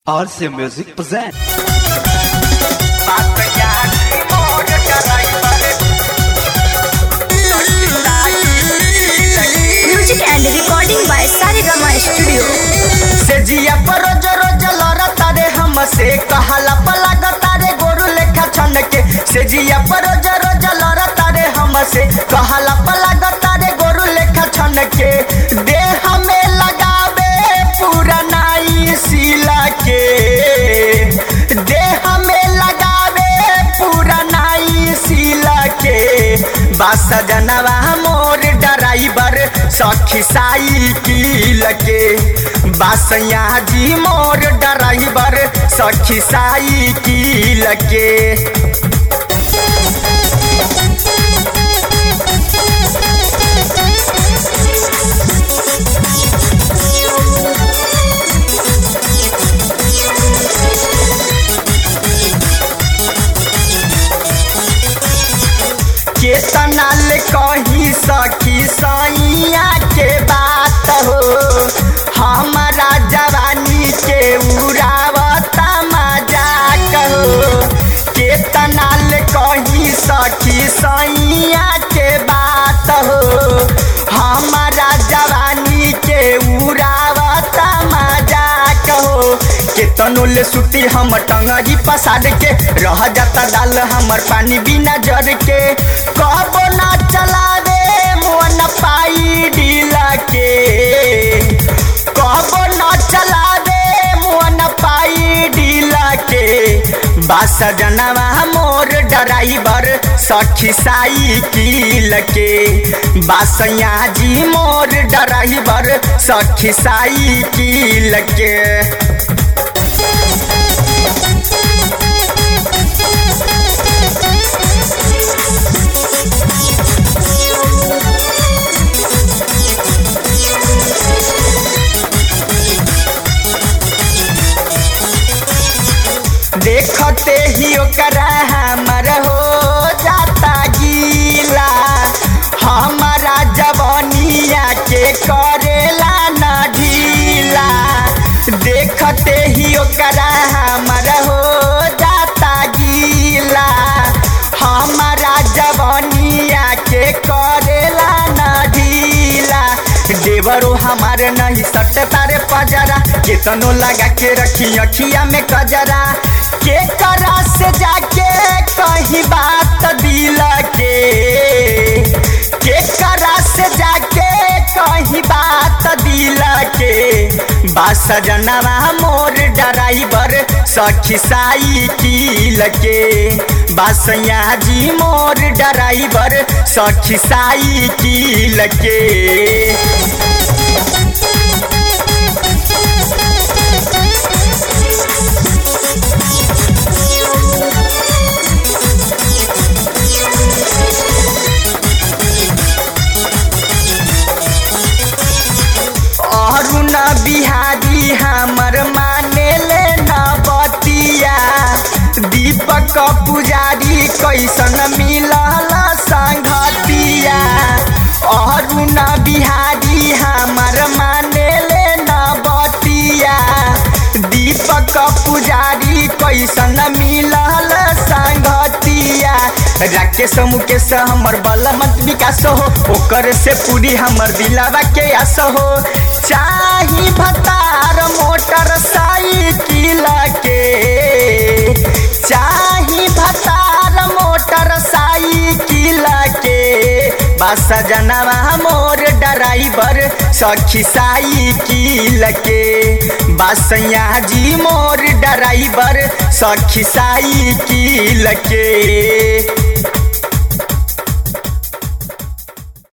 RC Music present. Music and recording by Saregama Studio. से जिया पर रोज रोज लड़ता रे हमसे कहला पलगता रे गोरु लेखा छन के से जिया पर रोज रोज लड़ता रे हमसे कहला पलगता रे गोरु लेखा छन के देह में लगावे पूरा नाई सिला के देह में लगावे पूरा नाई सिला के बस जनवा मोर ड्राइवर सखी साइकिल के बासैया जी मोर ड्राइवर सखी साइकिल के केतना ले कही सखी सैया के बात हो हमारा जवानी के उड़ावता मजाक हो केतना ले कही सखी सैया के बात हो हमारा जवानी के उड़ावता मजाक हो केतनो ले सुती हम टंगरी पसार के रह जाता दाल हमर पानी बिना जर के कबो ना चलावे मोन पाई ढीला के कबो ना चलावे मोन पाई ढीला के बास जनवा मोर ड्राइवर सखी साइकिल के बासैया जी मोर ड्राइवर सखी साइकिल के देखते ही ओकरा हमर हो जाता गीला हमारा जवनिया के करेला न ढीला देखते ही ओकरा हमर हो जाता गीला हमारा जवनिया के करेला न ढीला देवरो हमारे नहीं सट तारे पजरा केतनो लगा के रखी अखिया में कजरा के करा से जाके कहीं बात दिल के के करा से जाके कहीं बात दिल के बास जनवा मोर ड्राइवर सखी साइकिल के बासैया जी मोर ड्राइवर सखी साइकिल के अरुण बिहारी हमर माने ले न बतिया दीपक पुजारी कैसन मिलल संगतिया अरुण बिहारी हमर माने ले न बतिया दीपक पुजारी कैसन मिलल संगतिया राकेश मुकेश हमर बलमत विकास हो ओकर से पूरी हमर दिलावा के आस हो चाही भतार मोटर साइकिल के चाही भतार मोटर साइकिल के बस जनवा मोर ड्राइवर सखी साइकिल के बसैया जी मोर ड्राइवर सखी साइकिल के